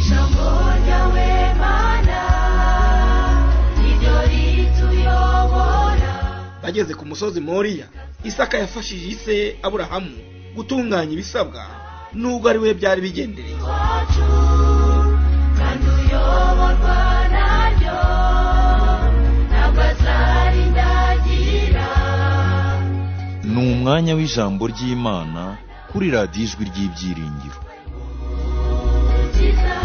Umucunguzi w'Imana niryo rituyobora bageze ku musozi moriya isaka yafashije ise aburahamu gutunganya ibisabwa nubwo ari we byari bigendereye iwacu kandi uyoborwa naryo ntabwo azarindagira ni umwanya w'ijambo ry'imana kuri radiyo ijwi ry'ibyiringiro ukiza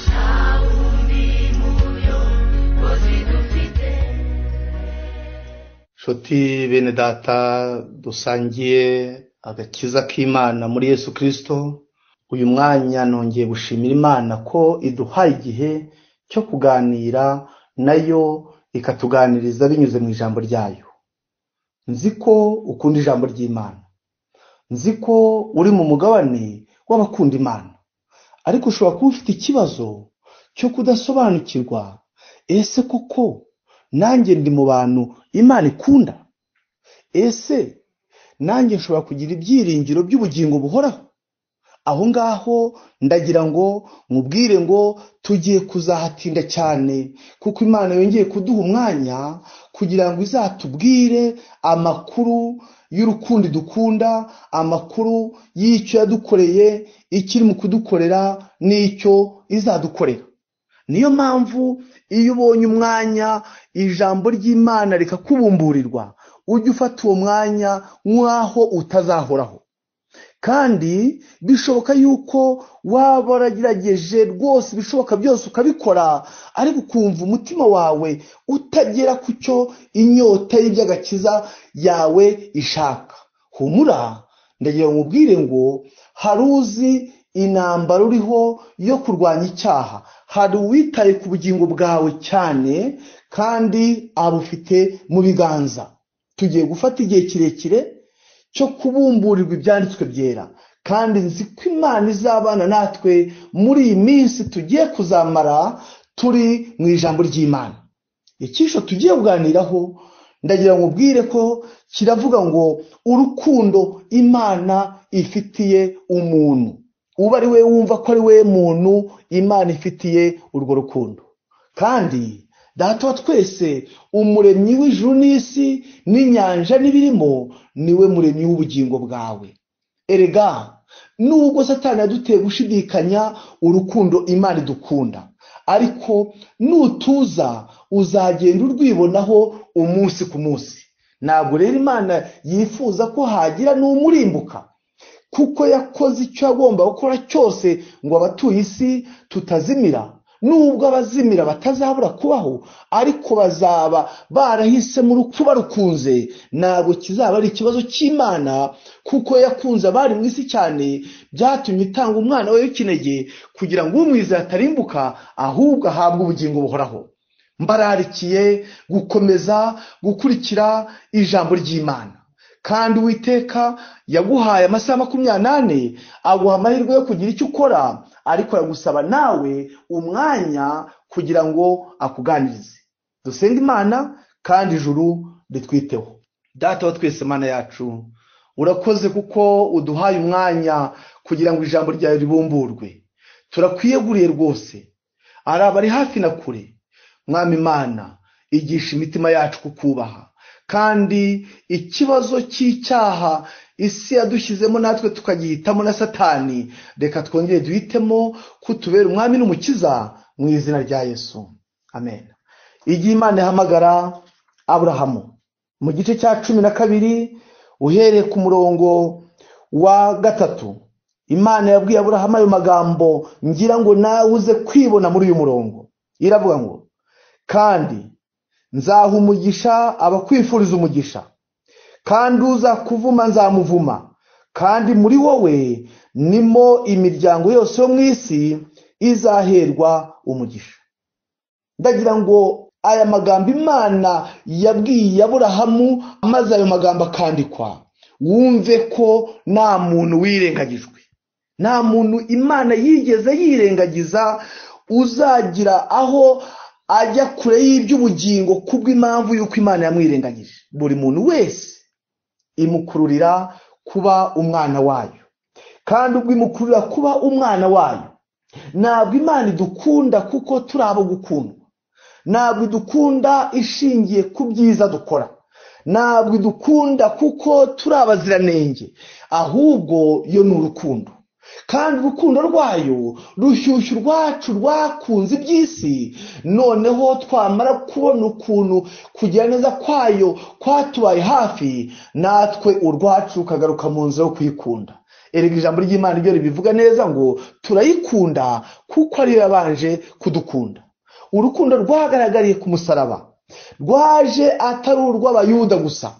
nta wundi muyobozi dufite nshuti bene data dusangiye agakiza k'imana muri yesu kirisito uyu mwanya nongeye gushimira imana ko iduhaye igihe cyo kuganira nayo ikatuganiriza binyuze mu ijambo ryayo nzi ko ukunda ijambo ry'imana nzi ko uri mu mugabane w'abakunda imana ariko ushobora kuba ufite ikibazo cyo kudasobanukirwa ese koko nanjye ndi mu bantu imana ikunda ese nanjye nshobora kugira ibyiringiro by'ubugingo buhoraho aho ngaho ndagira ngo mubwire ngo tugiye kuzahatinda cyane kuko imana yongeye kuduha umwanya kugira ngo izatubwire amakuru y'urukundo idukunda amakuru y'icyo yadukoreye ikiri mu kudukorera n'icyo izadukorera niyo mpamvu iyo ubonye umwanya ijambo ry'imana rikakubumburirwa ujye ufata uwo mwanya nk'aho utazahoraho kandi bishoboka yuko waba waragerageje rwose ibishoboka byose ukabikora ariko ukumva umutima wawe utagera ku cyo inyota y'iby'agakiza yawe ishaka humura ndagira ngo nkubwire ngo hari uzi intambara uriho yo kurwanya icyaha hari uwitaye ku bugingo bwawe cyane kandi abufite mu biganza tugiye gufata igihe kirekire cyo kubumburirwa ibyanditswe byera kandi nzi ko imana izabana natwe muri iyi minsi tugiye kuzamara turi mu ijambo ry'imana icyisho tugiye kuganiraho ndagira ngo ubwire ko kiravuga ngo urukundo imana ifitiye umuntu uba ari we wumva ko ari we muntu imana ifitiye urwo rukundo kandi data wa twese umuremyi w'ijuru n'isi n'inyanja n'ibirimo niwe muremyi w'ubugingo bwawe erega nubwo satani yaduteye gushidikanya urukundo imana idukunda ariko nutuza uzagenda urwibonaho umunsi ku munsi ntabwo rero imana yifuza ko hagira n'umurimbuka kuko yakoze icyo yagomba gukora cyose ngo abatuye isi tutazimira nubwo abazimira batazabura kubaho ariko bazaba barahisemo urupfu barukunze ntabwo kizaba ari ikibazo cy'imana kuko yakunze abari mu isi cyane byatumye itanga umwana we w'ikinege kugira ngo umwizera atarimbuka ahubwo ahabwe ubugingo buhoraho mbararikiye gukomeza gukurikira ijambo ry'imana kandi uwiteka yaguhaye amasaha makumyabiri n'ane aguha amahirwe yo kugira icyo ukora ariko aragusaba nawe umwanya kugira ngo akuganirize dusenge imana kandi ijuru ritwiteho data wa twese mana yacu urakoze kuko uduhaye umwanya kugira ngo ijambo ryawe ribumburwe turakwiyeguriye rwose ari abari hafi na kure mwami imana igisha imitima yacu kukubaha kandi ikibazo cy'icyaha isi yadushyizemo natwe tukagihitamo na satani reka twongere duhitemo kutubera umwami n'umukiza mu izina rya yesu amen igihe imana ihamagara aburahamu mu gice cya cumi na kabiri uhereye ku murongo wa gatatu imana yabwiye aburahamu ayo magambo ngira ngo nawe uze kwibona muri uyu murongo iravuga ngo kandi nzaha umugisha abakwifuriza umugisha kandi uzakuvuma nzamuvuma kandi muri wowe nimo imiryango yose yo mu isi izaherwa umugisha ndagira ngo aya magambo imana yabwiye aburahamu maze ayo magambo akandikwa wumve ko nta muntu wirengagijwe nta muntu imana yigeze yirengagiza uzagira aho ajya kure y'iby'ubugingo kubw'impamvu y'uko imana yamwirengagije buri muntu wese imukururira kuba umwana wayo kandi ubwo imukururira kuba umwana wayo ntabwo imana idukunda kuko turi abo gukundwa ntabwo idukunda ishingiye ku byiza dukora ntabwo idukunda kuko turi abaziranenge ahubwo yo ni urukundo kandi urukundo rwayo rushyushya urwacu rwakunze iby'isi noneho twamara kubona ukuntu kugira neza kwayo kwatubaye hafi natwe urwacu ukagaruka mu nzira yo kuyikunda erega ijambo ry'imana ryo ribivuga neza ngo turayikunda kuko ariyo yabanje kudukunda urukundo rwagaragariye ku musaraba rwaje atari urw'abayuda gusa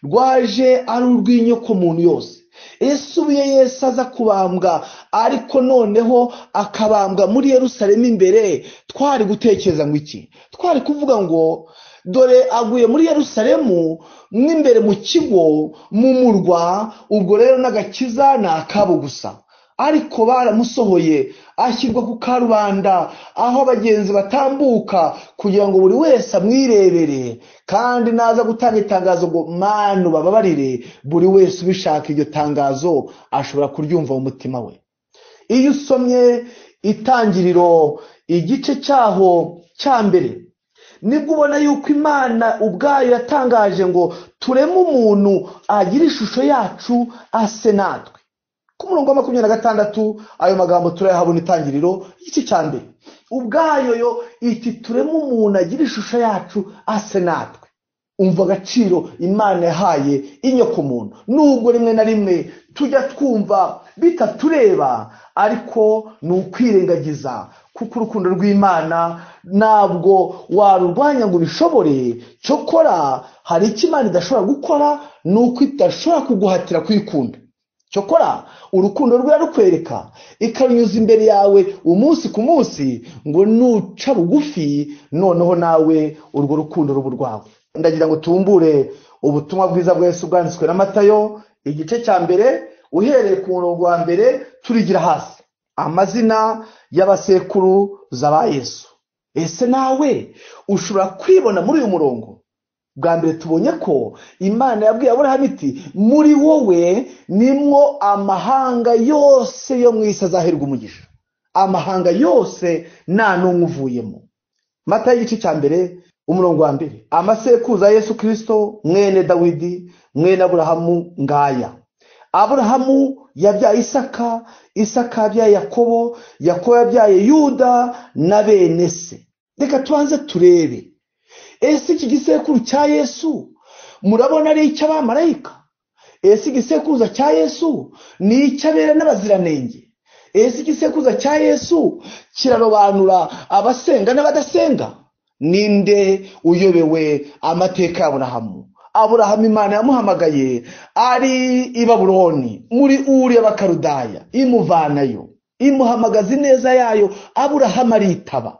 rwaje ari urw'inyokomuntu yose ese ubuye yesi aza kubambwa ariko noneho akabambwa muri yerusalemu imbere twari gutekereza ngo iki twari kuvuga ngo dore aguye muri yerusalemu n'imbere mu kigo mu murwa ubwo rero n'agakiza ni akabo gusa ariko baramusohoye ashyirwa ku karubanda aho abagenzi batambuka kugira ngo buri wese amwirebere kandi naza gutanga itangazo ngo manu bababarire buri wese ubishaka iryo tangazo ashobora kuryumva mu mutima we iyo usomye itangiriro igice cyaho cya mbere nibwo ubona yuko imana ubwayo yatangaje ngo tureme umuntu agira ishusho yacu ase natwe ku murongo wa makumyabiri na gatandatu ayo magambo turayahabona itangiriro igice cya mbere ubwayo yo iti tureme umuntu agira ishusho yacu ase natwe umva agaciro imana yahaye inyokomuntu nubwo rimwe na rimwe tujya twumva bitatureba ariko ni ukwirengagiza kuko urukundo rw'imana ntabwo warurwanya ngo ubishobore cyokora hari icyo imana idashobora gukora ni uko idashobora kuguhatira kwikunda cyokora urukundo rwe rukwereka ikarunyuza imbere yawe umunsi ku munsi ngo nuca bugufi noneho nawe urwo rukundo ruba urwawe ndagira ngo tumbure ubutumwa bwiza bwese bwanditswe na matayo igice cya mbere uhereye ku murongo wa mbere turigira hasi amazina y'abasekuru ba Yesu ese nawe ushobora kwibona muri uyu murongo bwa mbere tubonye ko imana yabwiye aburahamu iti muri wowe nimwo amahanga yose yo mu isi azaherwa umugisha amahanga yose nta n'umwe uvuyemo mata y'igice cya mbere umurongo wa mbere amasekuruza ya Yesu kirisito mwene dawidi mwene aburahamu ngaya aburahamu yabyaye isaka isaka yabyaye yakobo yakobo yabyaye yuda na bene se reka tubanze turebe ese iki gisekuru cya yesu murabona ari icy'abamarayika ese igisekuruza cya yesu ni icy'abera n'abaziranenge ese igisekuruza cya yesu kirarobanura abasenga n'abadasenga ninde uyobewe amateka y'aburahamu aburahamu imana yamuhamagaye ari i baburoni muri uri y'abakarudaya imuvanayo imuhamagaza ineza yayo aburahamu aritaba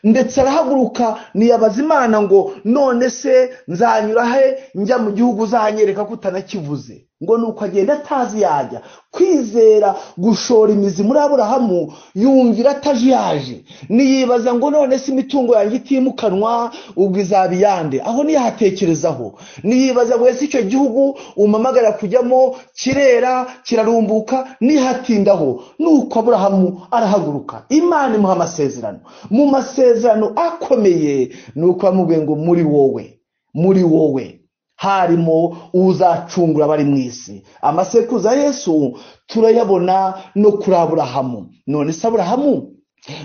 ndetse arahaguruka niyabaza imana ngo none se nzanyura he njya mu gihugu uzanyereka ko utanakivuze ngo ni uko agenda atazi yajya kwizera gushora imizi muri aburahamu yumvira ataje yaje niyibaza ngo none se imitungo yanjye itimukanwa ubwo izaba iyande aho niyahatekerezaho niyibaza ngo ese icyo gihugu umamagara kujyamo kirera kirarumbuka nihatindaho nuko aburahamu arahaguruka imana imuha amasezerano mu masezerano akomeye ni uko bamubwiye ngo muri wowe muri wowe harimo uzacungura abari mu isi amasekuruza yesu turayabona no kuri aburahamu none se aburahamu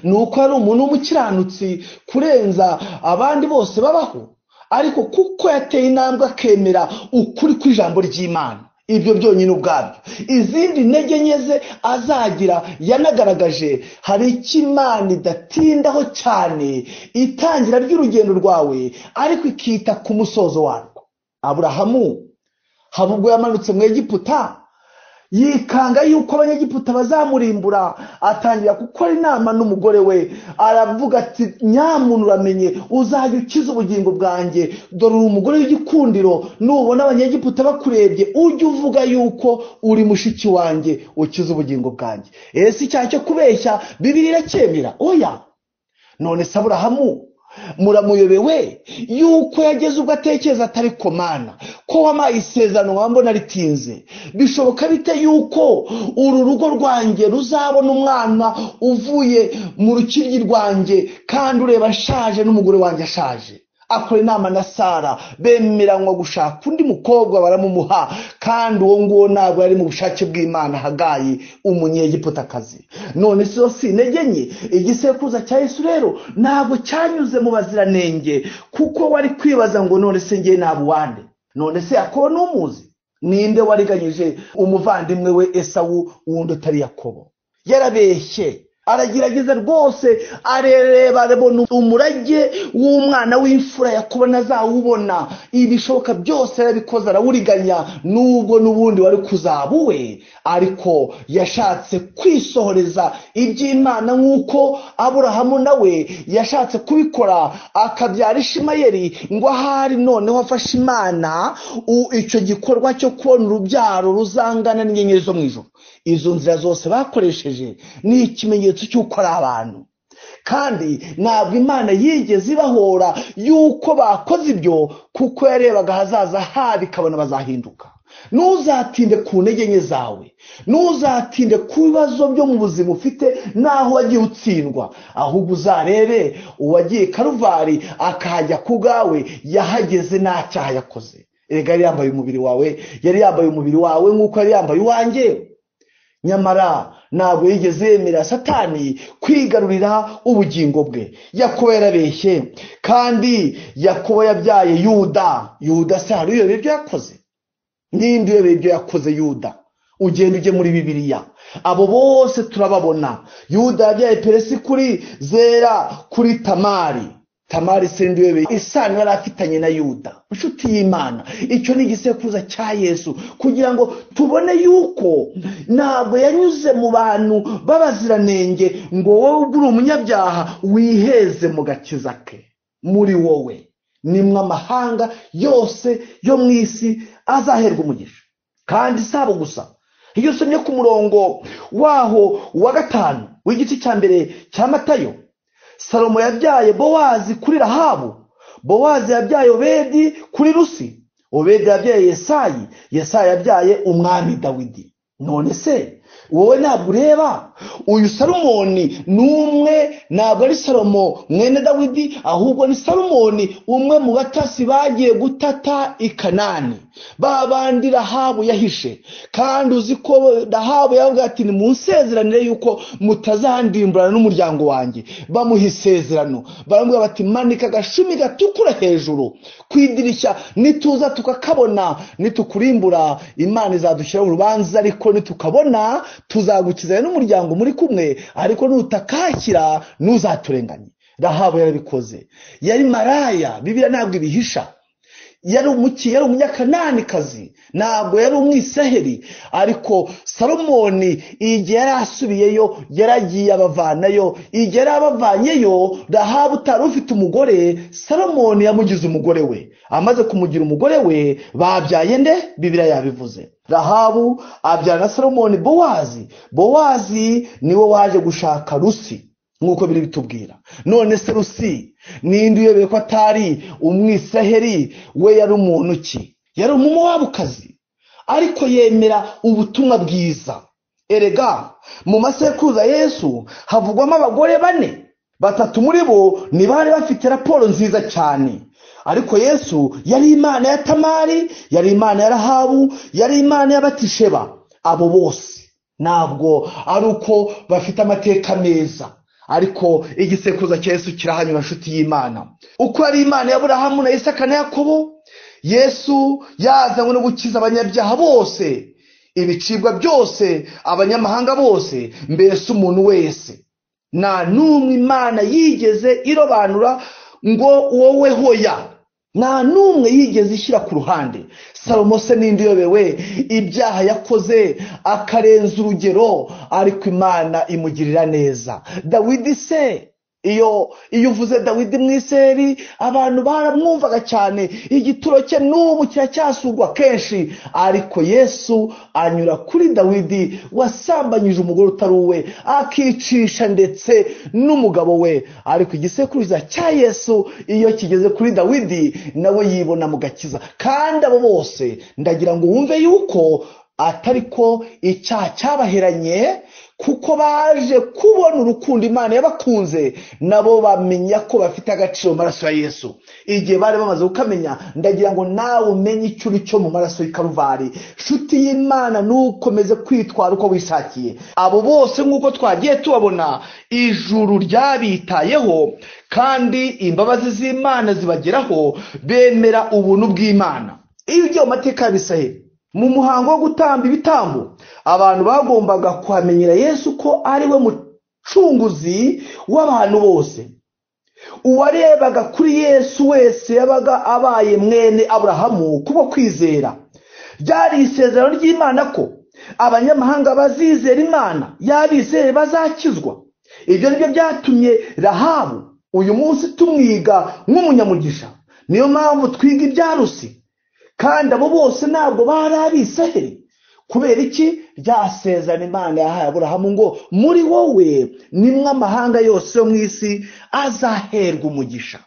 ni uko yari umuntu w'umukiranutsi kurenza abandi bose babaho ariko kuko yateye intambwe akemera ukuri kw'ijambo ry'imana ibyo byonyine ubwabyo izindi ntege nke ze azagira yanagaragaje hari icyo imana idatindaho cyane itangira ry'urugendo rwawe ariko ikita ku musozo warwo aburahamu haba ubwo yamanutse mu egiputa yikanga yuko abanyegiputa bazamurimbura atangira gukora inama n'umugore we aravuga ati nyamuntu uramenye uzajya ukiza ubugingo bwanjye dore uri umugore w'igikundiro nubona abanyegiputa bakurebye ujye uvuga yuko uri mushiki wanjye ukiza ubugingo bwanjye ese icyaha cyo kubeshya bibiri iracyemera oya none se aburahamu muramuyobewe yuko yageze ubwo atekereza atari komana ko wampaye isezerano wambona ritinze bishoboka bite yuko uru rugo rwanjye ruzabona umwana uvuye mu rukiryi rwanjye kandi ureba ashaje n'umugore wanjye ashaje akora inama na sara bemeranywa gushaka undi mukobwa baramumuha kandi uwo nguwo ntabwo yari mu bushake bw'imana hagayi umunyegipotakazi none si yo si intege nke igisekuruza cya yesu rero ntabwo cyanyuze mu baziranenge kuko wari kwibaza ngo none se ngewe ntabwo wande none se yakobo n'umuzi ninde wariganyije umuvandimwe we esawu wundi utari yakobo yarabeshye aragerageza rwose arereba arabona umurage w'umwana w'imfura yakubona azawubona ibishoboka byose arabikoze arawuriganya nubwo n'ubundi wari kuzaba uwe ariko yashatse kwisohoreza iby'imana nk'uko aburahamu nawe yashatse kubikora akabyara ishimayeri ngo ahari noneho afashe imana u- icyo gikorwa cyo kubona urubyaro ruzangana n'inyenyeri zo mu ijoro izo nzira zose bakoresheje ni ikimenyetso cy'uko ari abantu kandi ntabwo imana yigeze ibahora y'uko bakoze ibyo kuko yarebaga ahazaza habo ikabona bazahinduka ntuzatinde ku ntege nke zawe ntuzatinde ku bibazo byo mu buzima ufite n'aho wagiye utsindwa ahubwo uzarebe uwagiye karuvari akahajya ku bwawe yahageze nta cyaha yakoze erega yari yambaye umubiri wawe yari yambaye umubiri wawe nk'uko yari yambaye uwanjye nyamara ntabwo yigeze yemera satani kwigarurira ubugingo bwe yakobo yarabeshye kandi yakobo yabyaye yuda yuda se hari uyobeye ibyo yakoze ninde uyobeye ibyo yakoze yuda ugenda ujye muri bibiliya abo bose turababona yuda yabyaye peresi kuri zera kuri tamari tamari se ninde uyobeye isano yari afitanye na yuda inshuti y'imana icyo ni igisekuruza cya yesu kugira ngo tubone yuko ntabwo yanyuze mu bantu b'abaziranenge ngo wowe ubwo uri umunyabyaha wiheze mu gakiza ke muri wowe nimwe amahanga yose yo mu isi azaherwa umugisha kandi si abo gusa iyo usomye ku murongo waho wa gatanu w'igice cya mbere cya matayo salomo yabyaye bowazi kuri rahabu bowazi yabyaye obedi kuri rusi obedi yabyaye yesayi yesayi yabyaye umwami dawidi none se wowe ntabwo ureba uyu salomoni ni umwe ntabwo ari salomo mwene dawidi ahubwo ni salomoni umwe mu batasi bagiye gutata i kanani ba bandi rahabu yahishe kandi uzi ko rahabu yavuga ati nimunsezeranire yuko mutazandimburana n'umuryango wanjye bamuha isezerano baramubwira bati manika agashumi gatukura hejuru ku idirishya nituza tukakabona nitukurimbura imana izadushyira mu rubanza ariko nitukabona tuzagukizayo n'umuryango muri kumwe ariko nutakakira ntuzaturenganye rahabu yarabikoze yari maraya bibiliya ntabwo ibihisha yari umuki yari umunyakananikazi ntabwo yari umwisaheri ariko salomoni igihe yari asubiyeyo yaragiye abavanayo igihe yari abavanyeyo rahabu utari ufite umugore salomoni yamugize umugore we amaze kumugira umugore we babyaye nde bibiriya yabivuze rahabu abyara na salomoni bowazi bowazi niwe waje gushaka rusi nk'uko biri bitubwira none se rusi ninde uyobeye ko atari umwisaheri we yari umuntu ki yari umumowabukazi ariko yemera ubutumwa bwiza erega mu masekuruza yesu havugwamo abagore bane batatu muri bo ni bari bafite raporo nziza cyane ariko yesu yari imana ya tamari yari imana ya rahabu yari imana y'abatisheba abo bose ntabwo ari uko bafite amateka meza ariko igisekuruza cya yesu kirahanyura nshuti y'imana uko ari imana ya burahamu na isaka na yakobo yesu yazanywe no gukiza abanyabyaha bose ibicibwa byose abanyamahanga bose mbese umuntu wese nta n'umwe imana yigeze irobanura ngo wowe hoya nta n'umwe yigeze ishyira ku ruhande salomo se n'indi uyobewe ibyaha yakoze akarenza urugero ariko imana imugirira neza dawidi se iyo iyo uvuze dawidi mwiseri abantu baramwumvaga cyane igituro cye n'ubu kiracyasurwa kenshi ariko yesu anyura kuri dawidi wasambanyije umugore utari uwe akicisha ndetse n'umugabo we ariko igisekuruza cya yesu iyo kigeze kuri dawidi nawe yibona mu gakiza kandi abo bose ndagira ngo wumve yuko atari ko icyaha cyabaheranye kuko baje kubona urukundo imana yabakunze nabo bamenya ko bafite agaciro mu maraso ya yesu igihe bari bamaze kukamenya ndagira ngo nawe umenye icyo uri cyo mu maraso y'ikaruvari shuti y'imana ntukomeze kwitwara uko wishakiye abo bose nk'uko twagiye tubabona ijuru ryabitayeho kandi imbabazi z'imana zibageraho bemera ubuntu bw'imana iyo ugiye mu mateka y'abisaheli mu muhango wo gutamba ibitambo abantu bagombaga kuhamenyera yesu ko ari we mucunguzi w'abantu bose uwarebaga kuri yesu wese yabaga abaye mwene aburahamu kubo kwizera ryari isezerano ry'imana ko abanyamahanga bazizera imana y'abizere bazakizwa ibyo ni byo byatumye rahabu uyu munsi tumwiga nk'umunyamugisha niyo mpamvu twiga ibyarusi kandi abo bose ntabwo bari abisaheli kubera iki ryasezerana imana yahaye aburahamu ngo muri wowe nimwe amahanga yose yo mu isi azaherwa umugisha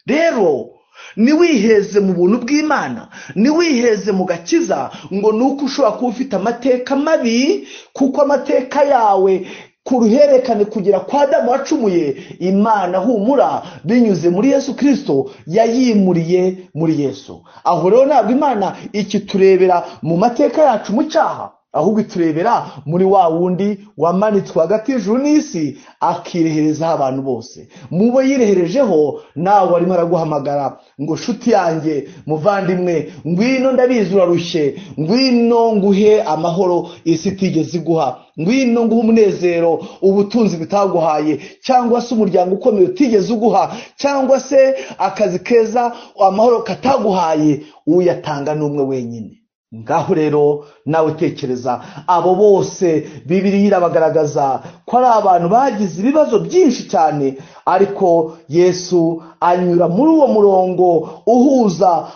rero ntiwiheze mu buntu bw'imana ntiwiheze mu gakiza ngo ni uko ushobora kuba ufite amateka mabi kuko amateka yawe ku ruhererekane kugera kwa damu wacumuye imana humura binyuze muri yesu kirisito yayimuriye muri yesu aho rero ntabwo imana ikiturebera mu mateka yacu mu cyaha ahubwo iturebera muri wa wundi wamanitswe hagati y'ijuru n'isi akireherezaho abantu bose mu bo yireherejeho nawe arimo araguhamagara ngo shuti yanjye muvandimwe ngwino ndabizi urarushye ngwino nguhe amahoro isi itigeze iguha ngwino nguha umunezero ubutunzi bitaguhaye cyangwa se umuryango ukomeye utigeze uguha cyangwa se akazi keza amahoro kataguhaye uyatanga ni umwe wenyine ngaho rero nawe tekereza abo bose bibiri irabagaragaza ko ari abantu bagize ibibazo byinshi cyane ariko yesu anyura muri uwo murongo uhuza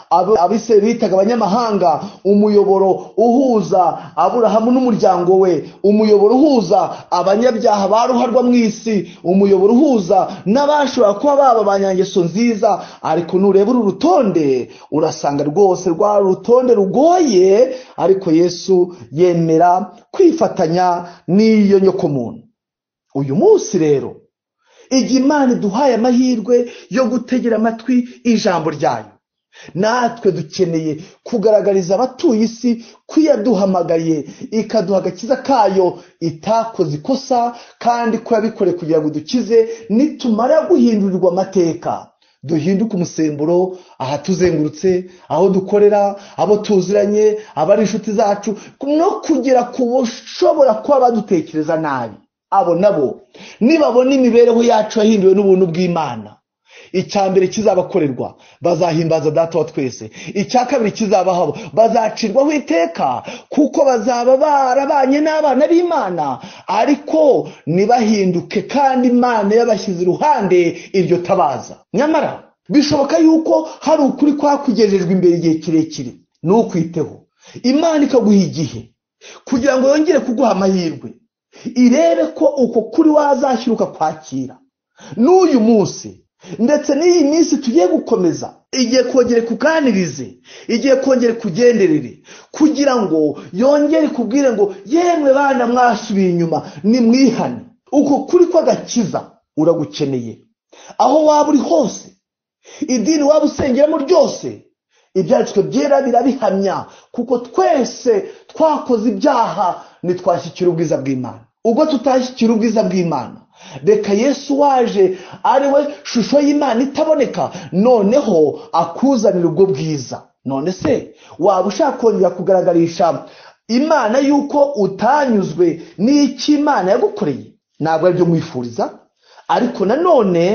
abise bitaga abanyamahanga umuyoboro uhuza aburahamu n'umuryango we umuyoboro uhuza abanyabyaha baruharwa mu isi umuyoboro uhuza n'abashobora kuba baba ba nyangeso nziza ariko nureba uru rutonde urasanga rwose rwa rutonde rugoye ariko yesu yemera kwifatanya n'iyo nyokomuntu uyu munsi rero igihe imana iduhaye amahirwe yo gutegera amatwi ijambo ryayo natwe dukeneye kugaragariza abatuye isi ko iyo yaduhamagariye ikaduha agakiza kayo itakoze ikosa kandi ko yabikoreye kugira ngo dukize nitumara guhindurirwa amateka duhinduke umusemburo ahatuzengurutse aho dukorera abo tuziranye abari inshuti zacu no kugera ku bushobora kuba badutekereza nabi abo nabo nibabona imibereho yacu yahinduwe n'ubuntu bw'imana icya mbere kizabakorerwa bazahimbaza data wa twese icya kabiri kizabaho bazacirwaho iteka kuko bazaba barabanye n'abana b'imana ariko ntibahinduke kandi imana yabashyize iruhande iryo tabaza nyamara bishoboka yuko hari ukuri kwakugejejwe imbere igihe kirekire ntukwiteho imana ikaguha igihe kugira ngo yongere kuguha amahirwe irebe ko uko kuri wazashyiruka kwakira n'uyu munsi ndetse n'iyi minsi tugiye gukomeza igiye kongere kuganirize igiye kongere kugenderere kugira ngo yongere kubwire ngo yemwe bana mwasubiye inyuma nimwihane uko kuri kw'agakiza uragukeneye aho waba uri hose idini waba usengeramo ryose ibyanditswe byera birabihamya kuko twese twakoze ibyaha ntitwashyikira ubwiza bw'imana ubwo tutashyikira ubwiza bw'imana reka yesu waje ari we shusho y'imana itaboneka noneho akuzanira ubwo bwiza none se waba ushaka kongera kugaragarisha imana y'uko utanyuzwe n'icyo imana yagukoreye ntabwo aribyo mwifuriza ariko nanone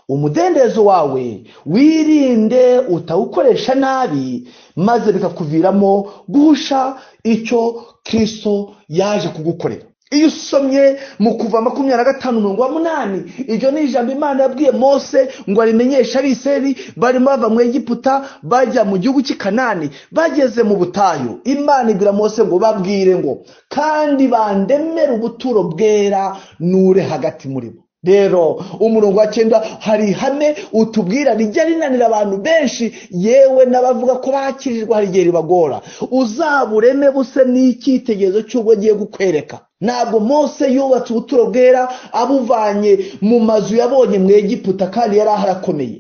umudendezo wawe wirinde utawukoresha nabi maze bikakuviramo guhusha icyo kirisito yaje kugukorera iyo usomye mu kuva makumyabiri na gatanu mirongo wa munani iryo ni ijambo imana yabwiye mose ngo arimenyeshe abiseri barimo bava mu egiputa bajya mu gihugu cy'i kanani bageze mu butayu imana ibwira mose ngo babwire ngo kandi bandemere ubuturo bwera nure hagati muri bo rero umurongo wa cyenda hari ihame utubwira rijya rinanira abantu benshi yewe n'abavuga ko bakirirwa hari igihe ribagora uzaba ureme buse n'icyitegererezo cy'ubwo agiye kukwereka ntabwo mose yubatse ubuturo bwera abuvanye mu mazu yabonye mu egiputa kandi yari aharakomeye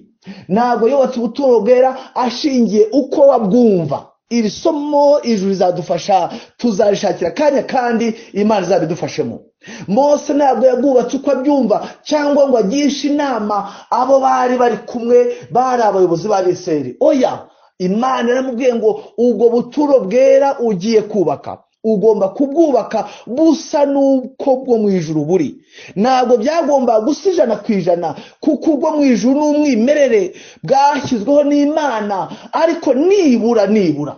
ntabwo yubatse ubuturo bwera ashingiye uko wabwumva iri somo ijuru rizadufasha tuzarishakira akanya kandi imana izabidufashemo mose ntabwo yabwubatse uko abyumva cyangwa ngo agishe inama abo bari bari kumwe bari abayobozi b'abiseri oya imana yaramubwiye ngo ubwo buturo bwera ugiye kubaka ugomba kubwubaka busa n'uko bwo mu ijuru buri ntabwo byagomba gusa ijana ku ijana kuko ubwo mu ijuru n'umwimerere bwashyizweho n'imana ariko nibura nibura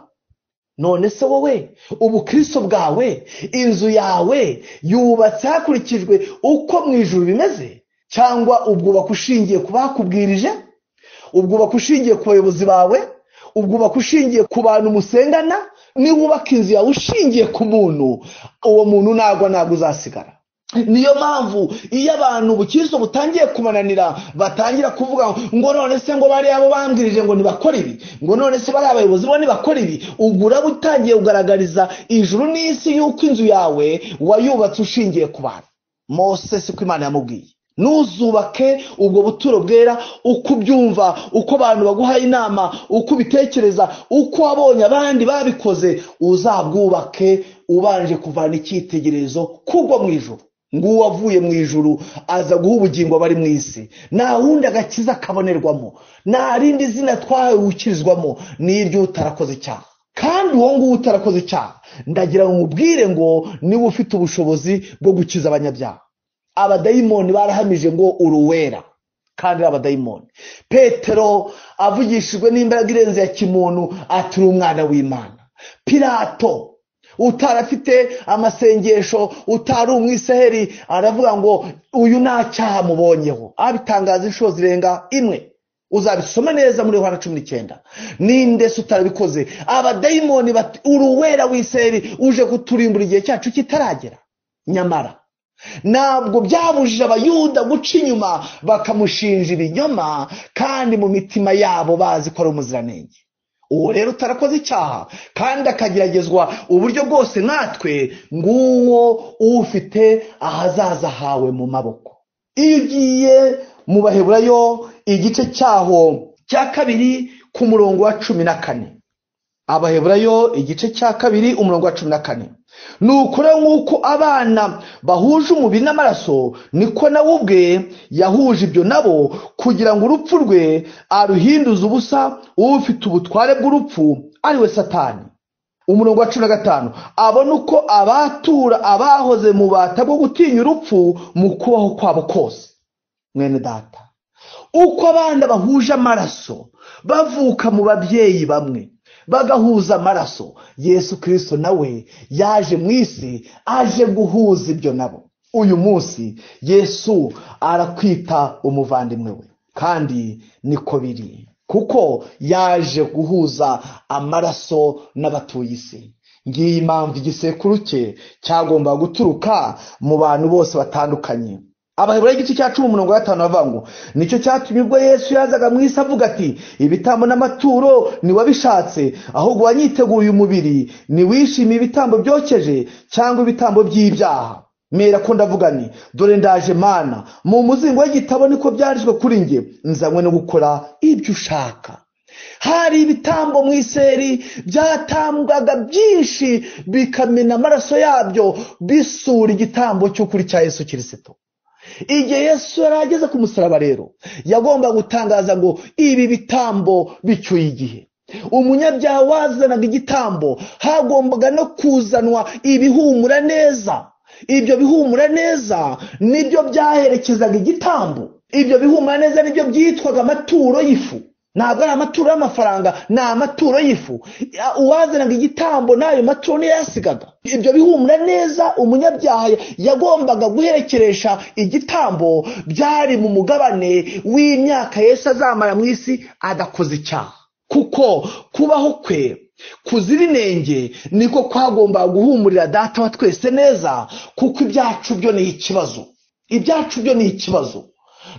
none se wowe ubukristo bwawe inzu yawe yubatse hakurikijwe uko mu ijuru bimeze cyangwa ubwubaka ushingiye ku bakubwirije ubwubaka ushingiye ku bayobozi bawe ubwubaka ushingiye ku bantu musengana niba ubaka inzu yawe ushingiye ku muntu uwo muntu ntabwo ntabwo uzasigara niyo mpamvu iyo abantu ubukristo butangiye kumananira batangira kuvuga ngo none se ngo bari abo bambwirije ngo ntibakore ibi ngo none se bari abayobozi bo ntibakore ibi ubwo uraba utangiye kugaragariza ijuru n'isi y'uko inzu yawe wayubatse ushingiye ku bantu mose si ko imana yamubwiye ntuzubake ubwo buturo bwera uko ubyumva uko abantu baguhaye inama uko ubitekereza uko wabonye abandi babikoze uzabwubake ubanje kuvana icyitegererezo kugwa mu ijoro nguwo avuye mu ijuru aza guha ubugingo abari mu isi nta wundi agakiza kabonerwamo nta rindi zina twahawe gukirizwamo n'iryo utarakoze icyaha kandi uwo nguwo utarakoze icyaha ndagira ngo umubwire ngo niba ufite ubushobozi bwo gukiza abanyabyaha abadayimoni barahamije ngo uruwera kandi ari abadayimoni petero avugishijwe n'imbaraga irenze ya kimuntu ati uri umwana w'imana pirato utarafite amasengesho utari umwisaheri aravuga ngo uyu nta cyaha mubonyeho abitangaza inshuro zirenga imwe uzabisoma neza muri yohana cumi n'icyenda ninde se utarabikoze abadayimoni bati uruwera w'isaheri uje kuturimbura igihe cyacu kitaragera nyamara ntabwo byabujije abayuda guca inyuma bakamushinja ibinyoma kandi mu mitima yabo bazi ko ari umuziranenge uwo rero utarakoze icyaha kandi akageragezwa uburyo bwose natwe nguwo ufite ahazaza hawe mu maboko iyo ugiye mu baheburayo igice cyaho cya kabiri ku murongo wa cumi na kane abaheburayo igice cya kabiri umurongo wa cumi na kane ni ukuri nk'uko abana bahuje umubiri n'amaraso niko nawe ubwe yahuje ibyo nabo kugira ngo urupfu rwe aruhinduze ubusa ufite ubutware bw'urupfu ariwe satani umurongo wa cumi na gatanu abona uko abatura abahoze mu bata bwo gutinya urupfu mu kubaho kwabo kose mwene data uko abana bahuje amaraso bavuka mu babyeyi bamwe bagahuza amaraso yesu kirisito nawe yaje mu isi aje guhuza ibyo nabo uyu munsi yesu arakwita umuvandimwe we kandi niko biri kuko yaje guhuza amaraso n'abatuye isi ngiyi impamvu igisekuru cye cyagomba guturuka mu bantu bose batandukanye abaheburayo igice cya cumi umurongo wa gatanu bavuga ngo nicyo cyatumye ubwo yesu yazaga mu isi avuga ati ibitambo n'amaturo ntiwabishatse ahubwo wanyiteguye umubiri ntiwishimiye ibitambo byokeje cyangwa ibitambo by'ibyaha mera ko ndavuga ni dore ndaje mana mu muzingo w'igitabo niko byanditswe kuri njye nzanywe no gukora ibyo ushaka hari ibitambo mu iseri byatambwaga byinshi bikamena amaraso yabyo bisura igitambo cy'ukuri cya yesu kirisito igihe yesu yari ageze ku musaraba rero yagomba gutangaza ngo ibi bitambo bicyuye igihe umunyabyaha wazanaga igitambo hagombaga no kuzanwa ibihumura neza ibyo bihumura neza nibyo byaherekezaga igitambo ibyo bihumura neza nibyo byitwaga amaturo y'ifu ntabwo ari amaturo y'amafaranga ni amaturo y'ifu uwazanaga igitambo n'ayo maturo niyo yasigaga ibyo bihumura neza umunyabyaha yagombaga guherekeresha igitambo byari mu mugabane w'imyaka Yesu azamara mu isi adakoze icyaha kuko kubaho kwe kuzira inenge niko kwagomba guhumurira data wa twese neza kuko ibyacu byo ni ikibazo ibyacu byo ni ikibazo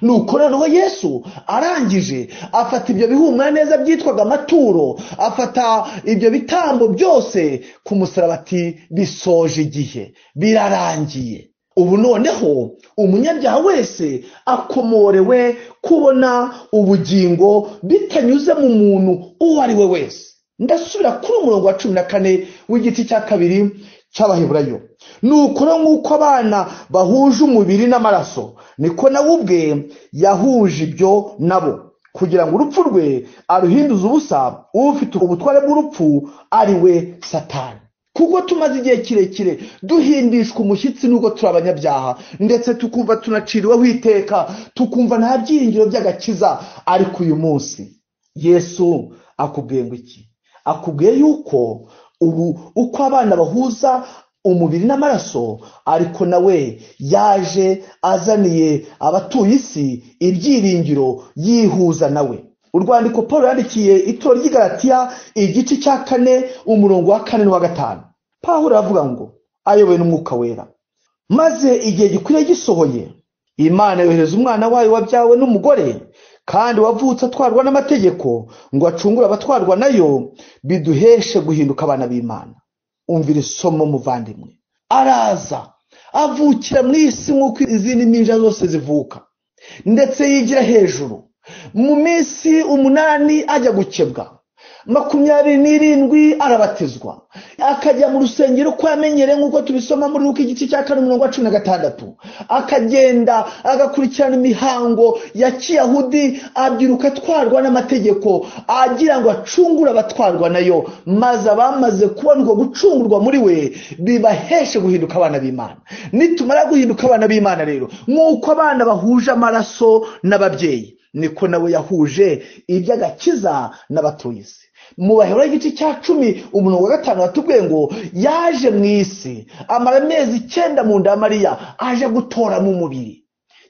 nuko noneho yesu arangije afata ibyo bihumura neza byitwaga amaturo afata ibyo bitambo byose ku musaraba ati bisoje igihe birarangiye ubu noneho umunyabyaha wese akomorewe kubona ubugingo bitanyuze mu muntu uwo ari we wese ndasubira kuri umurongo wa cumi na kane w'igiti cya kabiri cy'abaheburayo ni ukuri nk'uko abana bahuje umubiri n'amaraso niko nawe ubwe yahuje ibyo nabo kugira ngo urupfu rwe aruhinduze ubusa ufite ubutware bw'urupfu ari we satani kuko tumaze igihe kirekire duhindishwa umushyitsi n'ubwo turi abanyabyaha ndetse tukumva tunaciriweho iteka tukumva nta byiringiro by'agakiza ariko uyu munsi yesu akubwiye ngo iki akubwiye yuko ubu uko abana bahuza umubiri n'amaraso ariko nawe yaje azaniye abatuye isi ibyiringiro yihuza nawe urwandiko paul yandikiye itoro ry'igaratiya igice cya kane umurongo wa kane n'uwa gatanu paul aravuga ngo ayobowe n'umwuka wera maze igihe gikwiriye gisohoye imana yohereza umwana wayo wabyawe n'umugore kandi wavutse atwarwa n'amategeko ngo acungure abatwarwa nayo biduheshe guhinduka abana b'imana umvira isomo muvandimwe araza avukira mu isi nk'uko izindi ninja zose zivuka ndetse yigira hejuru mu minsi umunani ajya gukebwa makumyabiri n'irindwi arabatizwa akajya mu rusengero uko yamenyereye nk'uko tubisoma muri ruko igice cya kane umurongo wa cumi na gatandatu akagenda agakurikirana imihango ya kiyahudi abyiruka atwarwa n'amategeko agira ngo acungure abatwarwa nayo maze abamaze kubona ubwo gucungurwa muri we bibaheshe guhinduka abana b'imana nitumara guhinduka abana b'imana rero nk'uko abana bahuje amaraso n'ababyeyi niko nawe yahuje iby'agakiza n'abatuye isi mu bahera igice cya cumi umurongo wa gatanu watubwiye ngo yaje mu isi amara amezi icyenda mu nda ya mariya aje gutoramo umubiri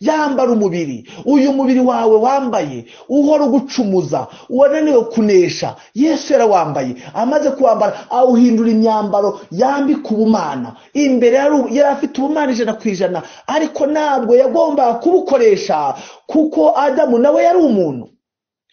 yambara umubiri uyu mubiri wawe wambaye uhora ugucumuza wananiwe kunesha yesu yarawambaye amaze kuwambara awuhindura imyambaro yambika ubumana imbere yari afite ubumana ijana ku ijana ariko ntabwo yagombaga kubukoresha kuko adamu nawe yari umuntu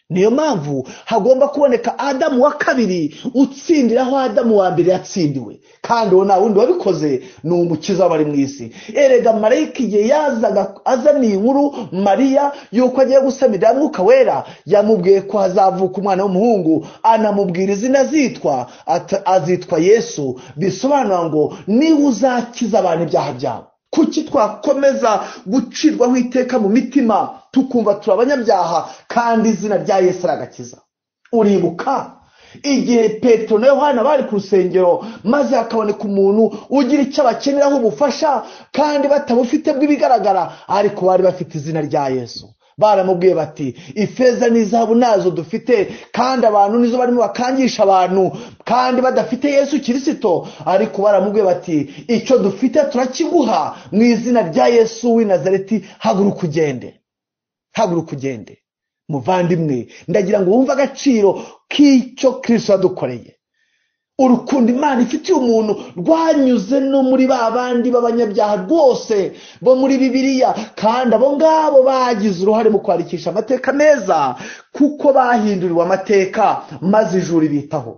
niyo mpamvu hagomba kuboneka adamu wa kabiri utsindira aho adamu wa mbere yatsindiwe kandi uwo nta wundi wabikoze ni umukiza w'abari mu isi erega marayika igihe yazaga azaniye inkuru mariya y'uko agiye gusamira mwuka wera yamubwiye ko hazavuka umwana w'umuhungu anamubwira izina azitwa azitwa yesu bisobanura ngo niba uzakiza abantu ibyaha byabo kuki twakomeza gucirwaho iteka mu mitima tukumva turi abanyabyaha kandi izina rya yesu aragakiza uribuka igihe petero na yohana bari ku rusengero maze hakaboneka umuntu ugira icyo abakeneraho ubufasha kandi batabufite bw'ibigaragara ariko bari bafite izina rya yesu baramubwiye bati ifeza n'izahabu nazo dufite kandi abantu nizo barimo bakangisha abantu kandi badafite yesu kirisito ariko baramubwiye bati icyo dufite turakiguha mu izina rya yesu w'i nazareti haguruka ugende haguruka ugende muvandimwe ndagira ngo wumve agaciro k'icyo kirisito yadukoreye urukundo imana ifitiye umuntu rwanyuze no muri ba bandi b'abanyabyaha rwose bo muri bibiliya kandi abo ngabo bagize uruhare mu kwandikisha amateka meza kuko bahinduriwe amateka maze ijuru bitaho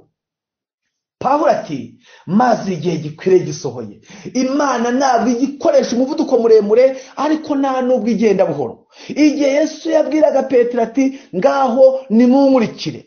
pahura ati maze igihe gikwiriye gisohoye imana ntabwo igikoresha umuvuduko muremure ariko nta n'ubwo igenda buhoro igihe yesu yabwiraga petero ati ngaho nimunkurikire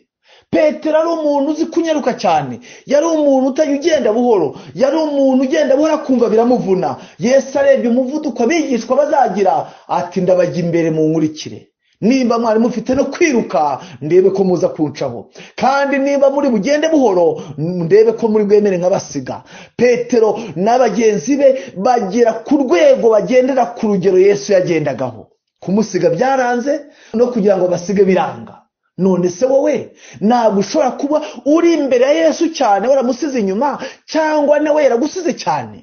petero ari umuntu uzi kunyaruka cyane yari umuntu utajya ugenda buhoro yari umuntu ugenda buhoro akumva biramuvuna yesu arebye umuvuduko abigishwa bazagira ati ndabajya imbere mu nkurikire nimba mwari mufite no kwiruka ndebe ko muza kuncaho kandi nimba muri bugende buhoro ndebe ko muri bwemere nk'abasiga petero na bagenzi be bagera ku rwego bagendera ku rugero yesu yagendagaho kumusiga byaranze no kugira ngo basige biranga none se wowe ntabwo ushobora kuba uri imbere ya yesu cyane waramusize inyuma cyangwa nawe yaragusize cyane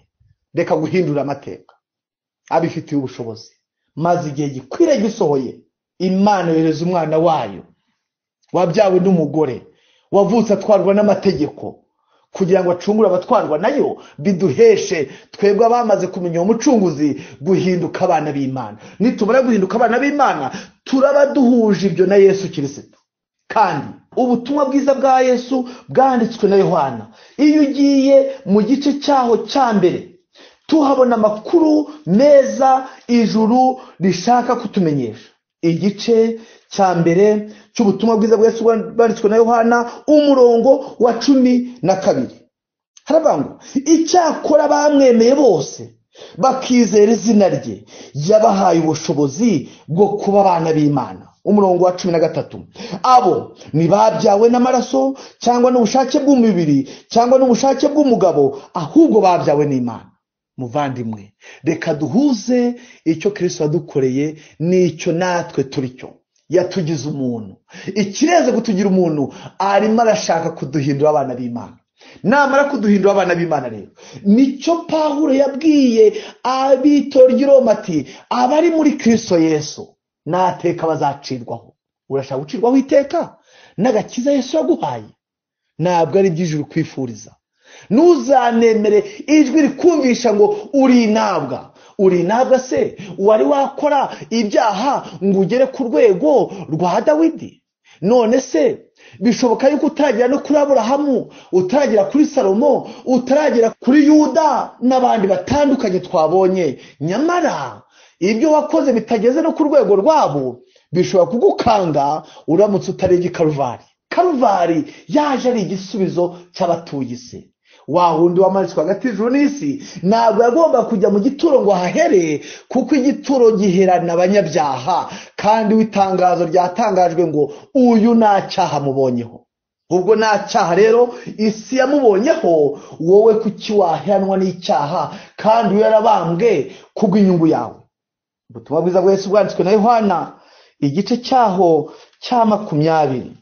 reka guhindura amateka abifitiye ubushobozi maze igihe gikwiriye gisohoye imana yohereza umwana wayo wabyawe n'umugore wavutse atwarwa n'amategeko kugira ngo acungure abatwarwa nayo biduheshe twebwe abamaze kumenya uwo mucunguzi guhinduka abana b'imana nitumara guhinduka abana b'imana turaba duhuje ibyo na yesu kirisito kandi ubutumwa bwiza bwa yesu bwanditswe na yohana iyo ugiye mu gice cyaho cya mbere tuhabona amakuru meza ijuru rishaka kutumenyesha igice cya mbere cy'ubutumwa bwiza bwa yesu bwanditswe na yohana umurongo wa cumi na kabiri haravuga ngo icyakora bamwemeye bose bakizera izina rye yabahaye ubushobozi bwo kuba abana b'imana umurongo wa cumi na gatatu abo ntibabyawe n'amaraso cyangwa n'ubushake bw'umubiri cyangwa n'ubushake bw'umugabo ahubwo babyawe n'imana muvandimwe reka duhuze icyo kirisito yadukoreye n'icyo natwe turi cyo yatugize umuntu ikirenze kutugira umuntu arimo arashaka kuduhindura abana b'imana namara kuduhindura abana b'imana rero nicyo pahuro yabwiye ab'itora ry'iroma ati abari muri kirisito yesu n'ateka bazacirwaho urashaka gucirwaho iteka n'agakiza yesu yaguhaye ntabwo ari iby'ijuru kwifuriza ntuzanemere ijwi rikumvisha ngo uri intabwa uri intabwa se wari wakora ibyaha ngo ugere ku rwego rwa dawidi none se bishoboka yuko utaragera no kuri aburahamu utaragera kuri salomo utaragera kuri yuda n'abandi batandukanye twabonye nyamara ibyo wakoze bitageze no ku rwego rwabo bishobora kugukanga uramutse utarebye karuvari karuvari yaje ari igisubizo cy'abatuye isi wa wundi wamanitswe hagati y'ijuru n'isi ntabwo yagomba kujya mu gituro ngo ahahere kuko igituro giherana abanyabyaha kandi itangazo ryatangajwe ngo uyu nta cyaha amubonyeho ubwo nta cyaha rero isi yamubonyeho wowe kuki waheranwa n'icyaha kandi we yarabambwe kubw'inyungu yawe ubutumwa bwiza bwese bwanditswe na yohana igice cyaho cya makumyabiri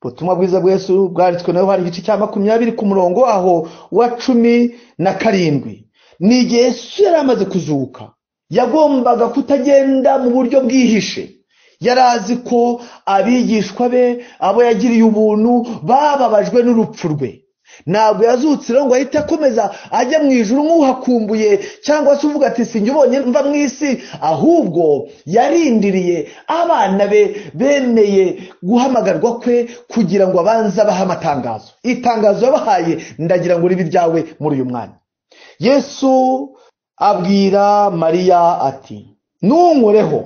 ubutumwa bwiza bwese bwanditswe na yohani igice cya makumyabiri ku murongo waho wa cumi na karindwi ni igihe yesu yari amaze kuzuka yagombaga kutagenda mu buryo bwihishe yari azi ko abigishwa be abo yagiriye ubuntu bababajwe n'urupfu rwe ntabwo yazutse rero ngo ahite akomeza ajya mu ijoro nk'uhakumbuye cyangwa se uvuga ati sinjye ubonye mva mu isi ahubwo yarindiriye abana be bemeye guhamagarwa kwe kugira ngo abanze abahe amatangazo itangazo yabahaye ndagira ngo ribe iryawe muri uyu mwanya yesu abwira mariya ati ntunkoreho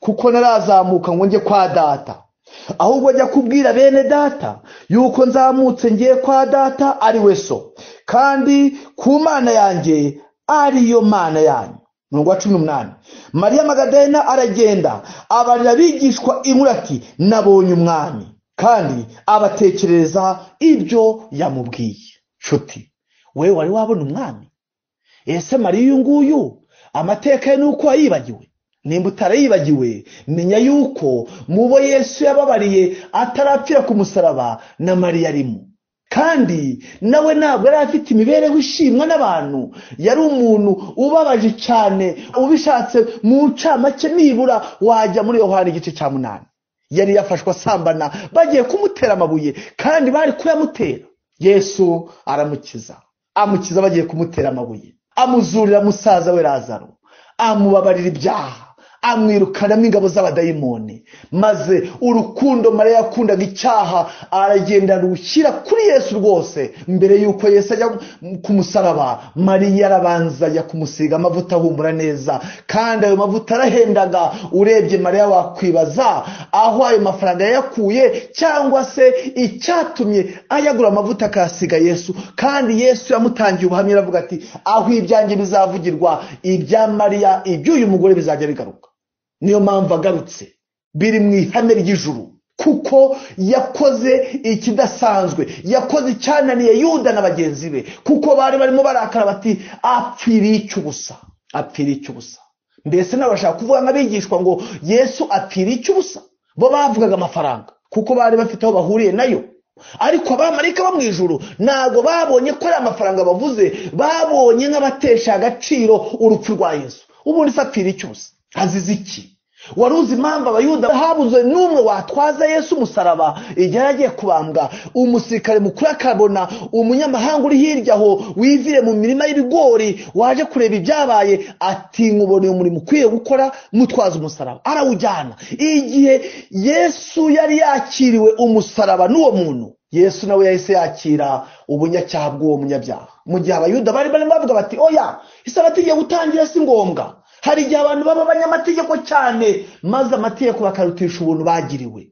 kuko narazamuka ngo njye kwa data ahubwo ajya kubwira bene data yuko nzamutse ngiye kwa data ari we so kandi ku mana yanjye ariyo mana yanyu mirongo wa cumi n'umunani mariya magadalena aragenda abarira abigishwa inkuru ati nabonye umwami kandi abatekerereza ibyo yamubwiye nshuti we wari wabona umwami ese mariya uyu nguyu amateka ye ni uko wayibagiwe nimba utarayibagiwe menya yuko mu bo yesu yababariye atarapfira ku musaraba na mariya arimo kandi nawe ntabwo yari afite imibereho ishimwa n'abantu yari umuntu ubabaje cyane ubishatse mu ncamake nibura wajya muri yohani igice cya munani yari yafashwe asambana bagiye kumutera amabuye kandi bari kuyamutera yesu aramukiza amukiza bagiye kumutera amabuye amuzurira musaza we razaro amubabarira ibyaha amwirukanamo ingabo z'abadayimoni maze urukundo mariya yakundaga icyaha aragenda rushyira kuri yesu rwose mbere y'uko yesu ajya ku musaraba mariya arabanza ajya kumusiga amavuta ahumura neza kandi ayo mavuta arahendaga urebye mariya wakwibaza aho ayo mafaranga yayakuye cyangwa se icyatumye ayagura amavuta akayasiga yesu kandi yesu yamutangiye ubuhamya aravuga ati aho ibyanjye bizavugirwa ibya mariya iby'uyu mugore bizajya bigaruka niyo mpamvu agarutse biri mu ihame ry'ijuru kuko yakoze ikidasanzwe yakoze icyananiye yuda na bagenzi be kuko bari barimo barakara bati apfiriye icy'ubusa apfiriye icy'ubusa mbese nabo bashaka kuvuga nk'abigishwa ngo yesu apfiriye icy'ubusa bo bavugaga amafaranga kuko bari bafite aho bahuriye nayo ariko abamarayika bo mu ijoro ntabwo babonye ko ari amafaranga bavuze babonye nk'abatesha agaciro urupfu rwa yesu ubundi sapfira icyusa azize iki wari uzi impamvu abayuda habuze n'umwe watwaza yesu umusaraba igihe yari agiye kubambwa umusirikare mukuru akabona umunyamahanga uri hirya aho wivire mu mirima y'ibigori waje kureba ibyabaye ati nkuboneye umurimo ukwiye gukora mutwaza umusaraba arawujyana igihe yesu yari yakiriwe umusaraba n'uwo muntu yesu nawe yahise yakira ubunyacyaha bw'uwo munyabyaha mu gihe abayuda bari barimo bavuga bati oya isabato igiye gutangira si ngombwa hari igihe abantu baba abanyamategeko cyane maze amategeko bakarutisha ubuntu bagiriwe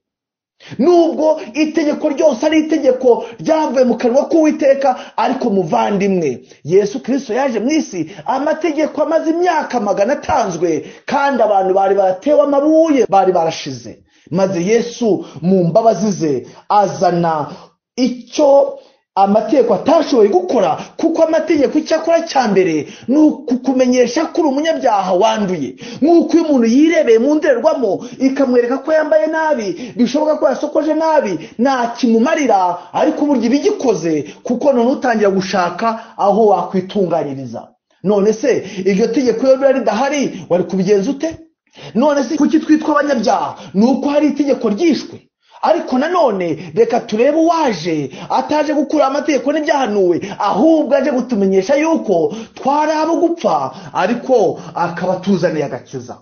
nubwo itegeko ryose ari itegeko ryavuye mu kanwa k'uwiteka ariko muvandimwe yesu kirisito yaje mu isi amategeko amaze imyaka magana atanzwe kandi abantu bari baratewe amabuye bari barashize maze yesu mu mbabazi ze azana icyo amategeko atashoboye gukora kuko amategeko icyo akora cya mbere ni ukukumenyesha ko uri umunyabyaha wanduye nk'uko iyo umuntu yirebeye mu ndorerwamo ikamwereka ko yambaye nabi bishoboka ko yasokoje nabi nta kimumarira ariko uburyo iba igikoze kuko none utangira gushaka aho wakwitunganyiriza none se iryo tegeko iyo riba ridahari wari kubigenza ute none se kuki twitwa abanyabyaha ni uko hari itegeko ryishwe ariko nanone reka turebe uwaje ataje gukura amategeko n'ibyahanuwe ahubwo aje gutumenyesha yuko twari abo gupfa ariko akaba atuzaniye agakiza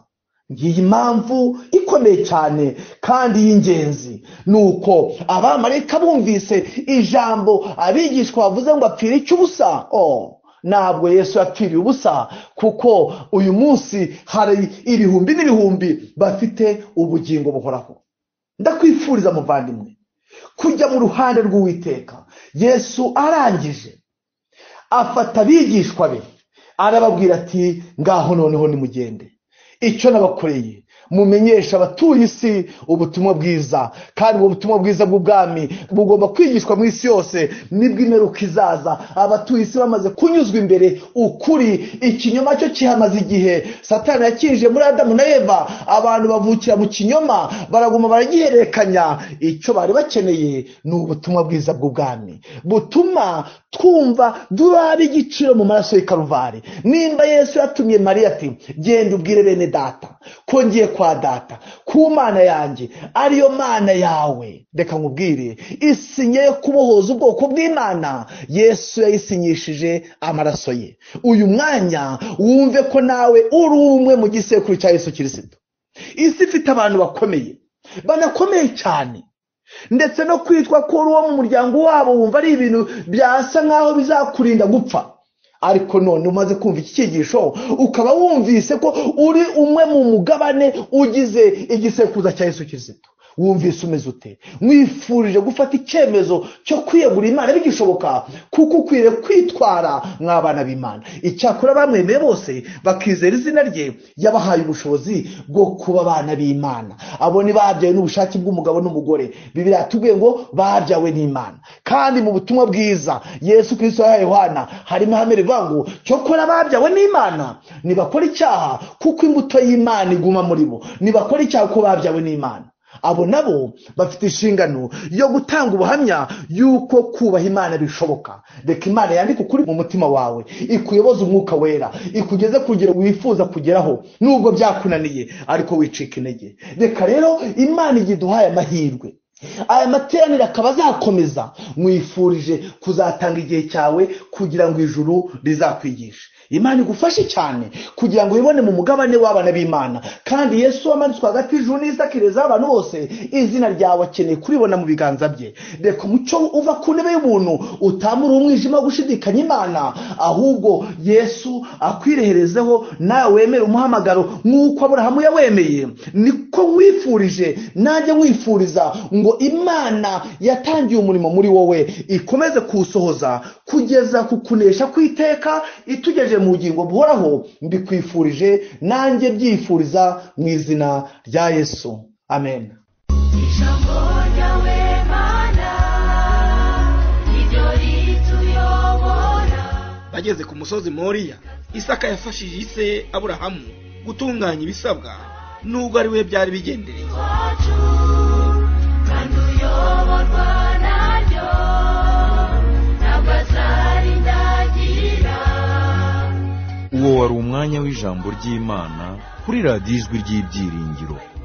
ngiyi mpamvu ikomeye cyane kandi y'ingenzi ni uko abamarayika bumvise ijambo abigishwa bavuze ngo apfire icy'ubusa oh. ntabwo yesu yapfiriye ubusa kuko uyu munsi hari ibihumbi n'ibihumbi bafite ubugingo buhoraho ndakwifuriza muvandimwe kujya mu ruhande rw'uwiteka yesu arangije afata abigishwa be arababwira ati ngaho noneho nimugende icyo nabakoreye mumenyesha abatuye isi ubutumwa bwiza kandi ubwo butumwa bwiza bw'ubwami bugomba kwigishwa mu isi yose nibwo imperuka izaza abatuye isi bamaze kunyuzwa imbere ukuri ikinyoma cyo kihamaze igihe satani yakinjije muri adamu na eva abantu bavukira mu kinyoma baraguma baragihererekanya icyo bari bakeneye ni ubutumwa bwiza bw'ubwami butuma twumva duraba igiciro mu maraso y'i karuvari nimba yesu yatumye mariya ati genda ubwire bene data ko ngiye kwa data ku mana yanjye ariyo mana yawe reka nkubwire isinye yo kubohoza ubwoko bw'imana yesu yayisinyishije amaraso ye uyu mwanya wumve ko nawe uri umwe mu gisekuru cya yesu kirisito isi ifite abantu bakomeye banakomeye cyane ndetse no kwitwa ko uri uwo mu muryango wabo wumva ari ibintu byasa nk'aho bizakurinda gupfa ariko none umaze kumva iki cyigisho ukaba wumvise ko uri umwe mu mugabane ugize igisekuza cya Yesu Kristo wumvise umeze ute mwifurije gufata icyemezo cyo kwiyegura imana bigishoboka kuko ukwiriye kwitwara nk'abana b'imana icyakora bamwemeye bose bakizera izina rye yabahaye ubushobozi bwo kuba abana b'imana abo ni babyawe n'ubushake bw'umugabo n'umugore bibiriya tubwiye ngo babyawe n'imana kandi mu butumwa bwiza yesu kirisito yahaye yohana harimo ihame rivuga ngo cyo kora ababyawe n'imana nibakora icyaha kuko imbuto y'imana iguma muri bo nibakora icyaha kuko babyawe n'imana abo nabo bafite inshingano yo gutanga ubuhamya y'uko kubaha imana bishoboka reka imana yandike ukuri mu mutima wawe ikuyoboza umwuka wera ikugeze kugera wifuza kugeraho nubwo byakunaniye ariko wicika intege reka rero imana igihe iduhaye amahirwe aya materaniro akaba azakomeza mwifurije kuzatanga igihe cyawe kugira ngo ijuru rizakwigishe imana igufashe cyane kugira ngo uyibone mu mugabane w'abana b'imana kandi yesu wamanitswe hagati y'ijuru n'isakireza abantu bose izina ryawe akeneye kuribona mu biganza bye reka umucyo uva ku ntebe y'ubuntu utamura umwijima wo gushidikanya imana ahubwo yesu akwireherezeho nawe wemere umuhamagaro nk'uko aburahamu yawemeye niko mwifurije nanjye mwifuriza ngo imana yatangiye umurimo muri wowe ikomeze kuwusohoza kugeza ku kunesha kw'iteka itugejeje mu bugingo buhoraho mbikwifurije nanjye byifuriza mu izina rya yesu amen Ijambo ryawe mana niryo rituyobora bageze ku musozi moriya isaka yafashije ise aburahamu gutunganya ibisabwa nubwo ari we byari bigendereye wacu kandi ayoborwa naryo ntabwo azarindagira uwo wari umwanya w'ijambo ry'imana kuri radiyo ijwi ry'ibyiringiro